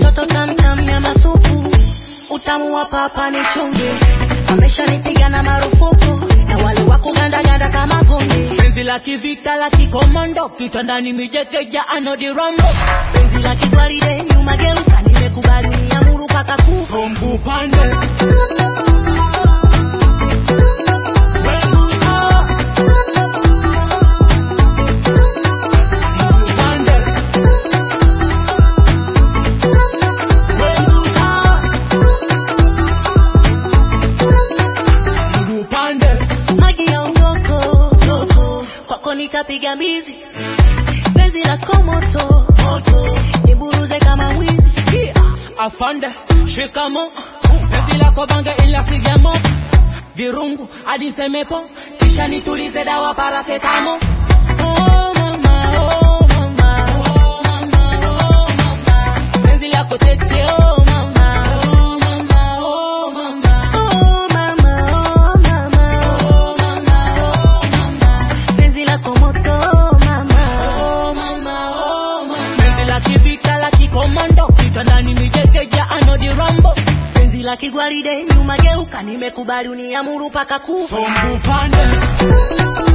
katoto tamtam nyama supu utamu wa papa ni chungu ameshanipiga na marufuku na wale wa kugandaganda kama gundi penzi la kivita la kikomando kitandani mijekeja anodirondo penzi la kigwaride nyuma geuka nimekubali niamuru paka kufa sombu pande Wegusa. Mguu pande. Wegusa. Mguu pande. maji ya ungoko yoko kwako nitapiga mbizi penzi la komoto moto niburuze kama mwizi afande shikamo penzi lako bange ila sigamo virungu hadi semepo kisha nitulize dawa parasetamo oh mama oh mama oh mama oh mama penzi lako tete oh mama oh mama oh mama Oh mama, oh mama, oh mama oh mama penzi lako moto mama, Oh mama, oh mama. Penzi la kivita la kikomando kitandani mijekeja anodi rambo penzi la kigwaride nyuma geuka nimekubali uniamuru paka kufa sombu pande